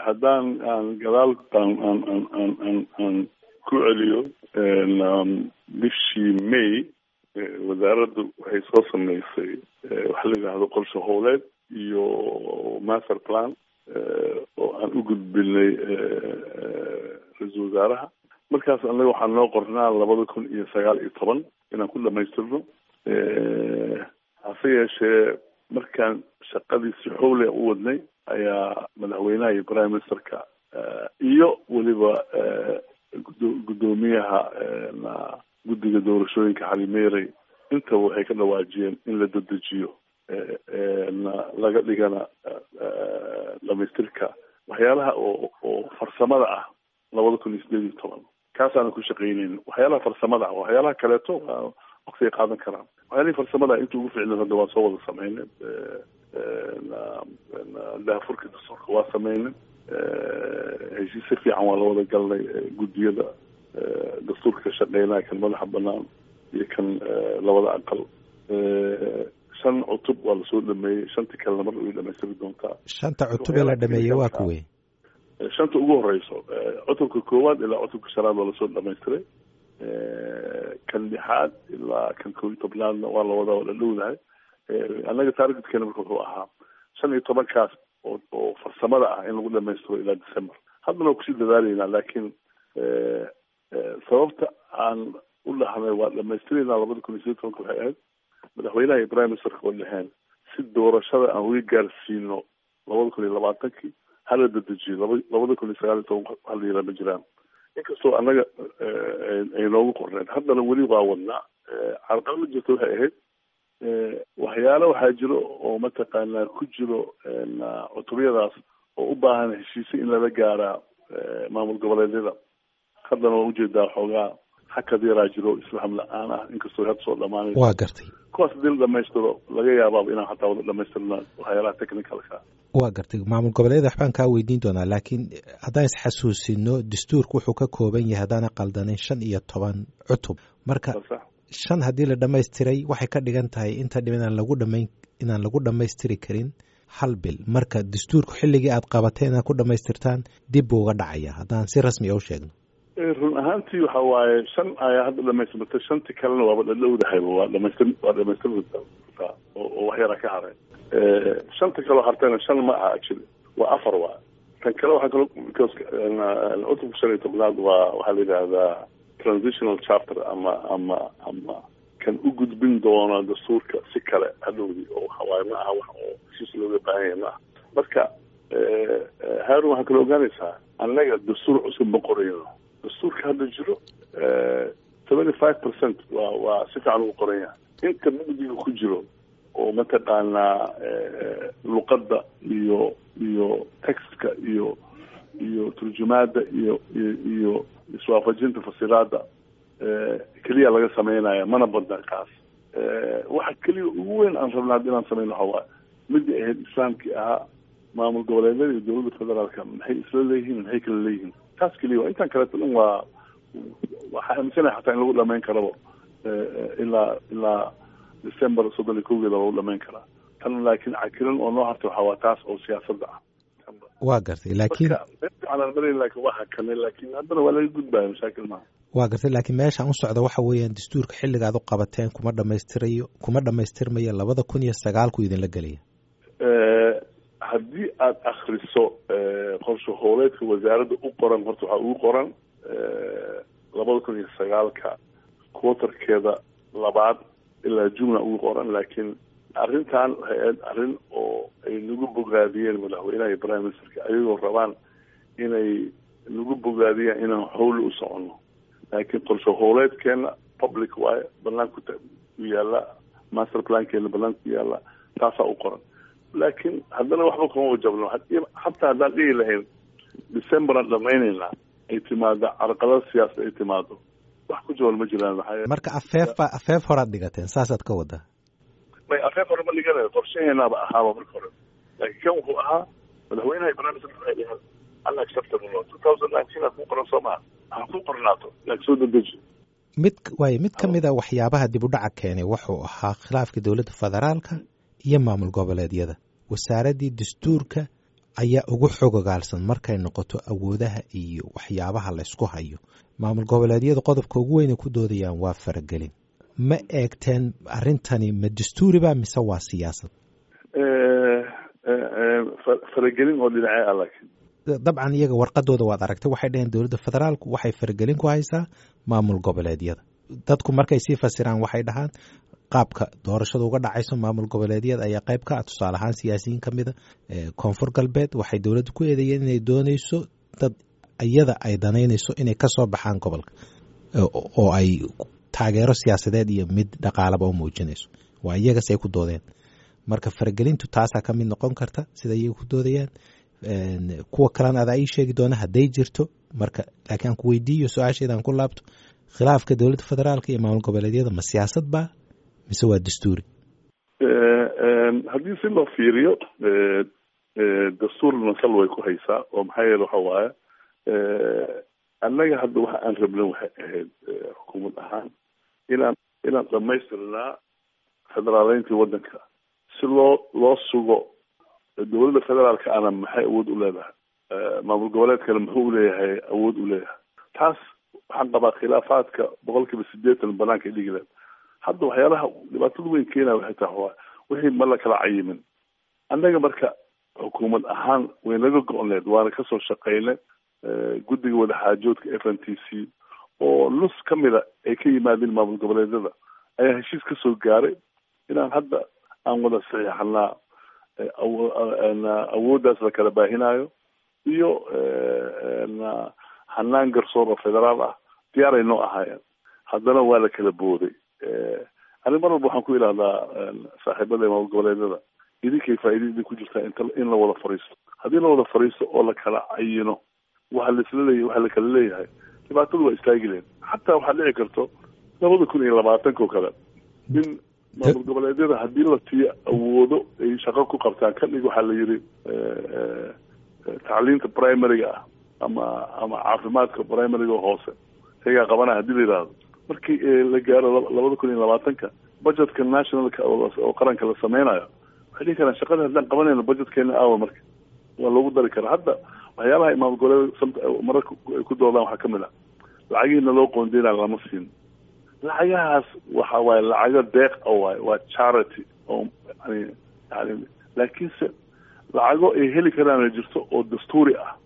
haddaan aan gadaal aan aan aan aan aan aan ku celiyo bishii may wasaaraddu waxay soo sameysay waxa la yidhaahdo qorshe howleed iyo master plan oo aan u gudbinay ra-iisul wasaaraha markaas annaga waxaa noo qornaa labada kun iyo sagaal iyo toban inaan ku dhamaystirno hase yeeshee markaan shaqadiisi xowle u wadnay ayaa madaxweynaha iyo prime ministerka iyo weliba guddoomiyaha guddiga doorashooyinka xalimeerey intaba waxay ka dhawaajiyeen in la dedejiyo laga dhigana dhamaystirka waxyaalaha oo oo farsamada ah labada kun iyo sideed iyo toban kaasaanan ku shaqeyneyn waxyaalaha farsamada ah waxyaalaha kaleeto waa waqtiay qaadan karaan waxyaalihii farsamada inta ugu ficlan hadda waa soo wada sameynay daafurka dastuurka waa sameynay heshiis si fiican waa la wada galnay guddiyada dastuurka ka shaqeynaya kan madaxa banaan iyo kan labada aqal shan cutub waa lasoo dhameeyey shantii kalena mar way dhamaystiri doontaa shanta cutub ee la dhameeyey waa kuwey shanta ugu horeyso cutubka koowaad ilaa cutubka shanaad waa lasoo dhamaystiray kan lixaad ilaa kan koo iyo tobnaadna waa lawada waa la dhowdahay annaga taargetkeena marka wuxuu ahaa shan iyo tobankaas oo oo farsamada ah in lagu dhamaystiro ilaa december haddana waa kusii dadaalaynaa laakiin sababta aan u dhahnay waa dhamaystiraynaa labada kun iyo sideed tobanka waxay ahayd madaxweynaha iyo prime ministerka oo dhaheen si doorashada aan uga gaarsiino labada kun iyo labaatankii hala dedejiyo laba labada kun iyo sagaal iyo toban hal yara ma jiraan inkastoo annaga ay noogu qorneen haddana weli waa wadnaa carqalada jirta waxay ahayd waxyaalo waxaa jiro oo mataqaanaa ku jiro cutubyadaas oo u baahan heshiise in lala gaaraa maamul goboleedyada haddana waa ujeedaa xoogaa hakad yaraa jiro isfaham la-aan ah inkastoo hadda soo dhamaanay waa gartay kuwaas hadii la dhamaystiro laga yaabaaba inaan xataa wada dhamaystirna waxyaalaha technicalka waa gartay maamul goboleeda waxbaan kaa weydiin doonaa laakiin haddaan isxasuusino dastuurka wuxuu ka kooban yahay haddaana qaldanin shan iyo toban cutub marka shan haddii la dhamaystiray waxay ka dhigan tahay inta dhib inaan lagu dhamayn inaan lagu dhamaystiri karin hal bil marka dastuurku xilligii aad qabatay inaad ku dhamaystirtaan dib buu uga dhacaya haddaan si rasmi a u sheegno run ahaantii waxa waaye shan ayaa hadda dhamaystirmatay shantii kalena waaba dhadhowdahayba waa dhamaystir waa dhamaystirtaa oo wax yaraa ka haray shanta kaloo hartayna shan ma aha actually waa afar waa kan kale waxaa kaloo because cutubka shan iyo tobnaad waa waxaa la yidhaahdaa transitional chapter ama ama ama kan u gudbin doona dastuurka si kale hadhowdii oo waxawaaye ma aha wax oo heshiis looga baahan yahay ma aha marka haarun waxaa kaloo ogaanaysaa annaga dastuur cusub ma qorayno dastuurka hadda jiro seventy five percent waa waa si fiican ugu qoran yahay inta mugdiga ku jiro oo mataqaanaa luqadda iyo iyo textka iyo iyo turjumaadda iyo iyo iyo iswaafajinta fasiraadda keliya laga sameynaya mana badna kaas waxa keliya ugu weyn aan rabna haddi inaan sameyno waxa waaye midii ahayd islaamkii ahaa maamul goboleedyada iyo dowladda federaalka maxay isla leeyihiin maxay kala leeyihiin taas keliya waa intaan kaleeto dhan waa waxaa aaminsanaya xataa in lagu dhamayn karaba ilaa ilaa december soddon iyo kowgeeda lagu dhamayn karaa tan laakiin cakiran oo noo hartay waxaa waa taas oo siyaasadda ah waa gartay laakiin fiicanaan marayn laakiin waa hakanay laakiin haddana waa laga gudbaya mashaakil maaha waa gartay laakiin meeshaan u socda waxa weeyaan dastuurka xilliga aad u qabateen kuma dhamaystirayo kuma dhamaystirmaya labada kun iyo sagaalku idinla gelaya haddii aada akriso qorshe hooleedka wasaaradda u qoran horta waxaa ugu qoran labada kun iyo sagaalka quaterkeeda labaad ilaa jumla ugu qoran laakiin arrintan waxay ahayd arrin oo ay nagu bogaadiyeen madaxweynaha iyo prime ministerka ayagoo rabaan inay nagu bogaadiyaan inaan howli u soconno laakiin qorshe hooleedkeena public waaye banaanku u yaala master plankeena banaanka ku yaala taasaa u qoran laakiin haddana waxba kama wajabno xataa haddaan dhihi lahayn december aan dhamaynaynaa ay timaado carqalada siyaasad ay timaado wax ku jaban ma jiraan maxaa marka afeef ba afeef horaad dhigateen saasaad ka wadaa may afeef hore ma dhiganayo qorshaheenaaba ahaaba marka hore laakiin kan wuxuu ahaa madaxweynaha iyo barnaamijka waxay dhaheen unacceptable two thousand nineteen aad ku qoran soo maha ha ku qornaato laakiin soo dedeji mid waayo mid ka mid a waxyaabaha dib u dhaca keenay wuxuu ahaa khilaafka dowladda federaalka iyo maamul goboleedyada wasaaraddii dastuurka ayaa ugu xogogaalsan markay noqoto awoodaha iyo waxyaabaha laysku hayo maamul goboleedyada qodobka ugu weynay ku doodayaan waa faragelin ma eegteen arrintani ma dastuuriba mise waa siyaasad faragelin oo dhinacee ah laakiin dabcan iyaga warqadooda waad aragtay waxay dhaheen dowladda federaalku waxay faragelin ku haysaa maamul goboleedyada dadku markay sii fasiraan waxay dhahaan qaabka doorashada uga dhacayso maamul goboleedyada ayaa qayb ka ah tusaale ahaan siyaasiyiin ka mida koonfur galbeed waxay dowladda ku eedeeyeen inay dooneyso dad iyada ay danaynayso inay kasoo baxaan gobolka oo ay taageero siyaasadeed iyo mid dhaqaalaba u muujinayso waa iyagas ay ku doodeen marka faragelintu taasaa ka mid noqon karta sida iyaga ku doodayaan kuwa kalena adaa ii sheegi doona hadday jirto marka laakiin aan ku weydiiyo su-aasheedaan ku laabto khilaafka dowladda federaalka iyo maamul goboleedyada ma siyaasad ba mise waa dastuuri haddii si loo fiiriyo dastuurna sal way ku haysaa oo maxaa yeele waxa waaye annaga hadda waxa aan rabna waxay ahayd xukuumad ahaan inaan inaan dhamaystirnaa federaaleyntii waddanka si loo loo sugo dowladda federaalka ana maxay awood u leedahay maamul goboleedkana muxuu uleeyahay awood u leeyahay taas waxaan qabaa khilaafaadka boqol kiiba sideetan banaanka dhigi leed hadda waxyaalaha dhibaatada weyn keenaya waxay tahay waa wixii ma la kala cayimin annaga marka xukuumad ahaan way naga go-on leed waana kasoo shaqaynay guddiga wadaxaajoodka f n t c oo nus ka mida ay ka yimaadeen maamul goboleedyada ayaa heshiis kasoo gaaray inaan hadda aan wada saxiixanaa awooddaas la kala baahinayo iyo hanaan garsoor oo federaal ah diyaaray noo ahaayeen haddana waa la kala booday ani mar walba waxaan ku idhahdaa saaxiibada maamul goboleedyada idinkay faaida idin ku jirtaa int in la wada fariisto haddii la wada fariisto oo la kala cayino waxa laisla leeyahy waxa la kala leeyahay dhibaatadu waa istaagi leen xataa waxaad dhici karto labada kun iyo labaatanka oo kale in maamul goboleedyada haddii la tiyo awoodo ay shaqo ku qabtaan ka dhig waxaa la yidhi tacliinta primaryga ah ama ama caafimaadka primaryga hoose iyagaa qabanaya hadii la yidhaahdo markii la gaaro labada kun iyo labaatanka budgetka nationalka oo qaranka la sameynayo waxay dhihi karaan shaqada haddaan qabanayno budgetkeena aawa marka waa loogu dari karaa hadda waxyaalaha imaam goboleed mararka ay ku doodaan waxaa kamid ah lacagihiina loo qoondeynayo lama siin lacagahaas waxa waaye lacago deeq a waaye waa charity oo yani yani laakiinse lacago ay heli karaan jirto oo dastuuri ah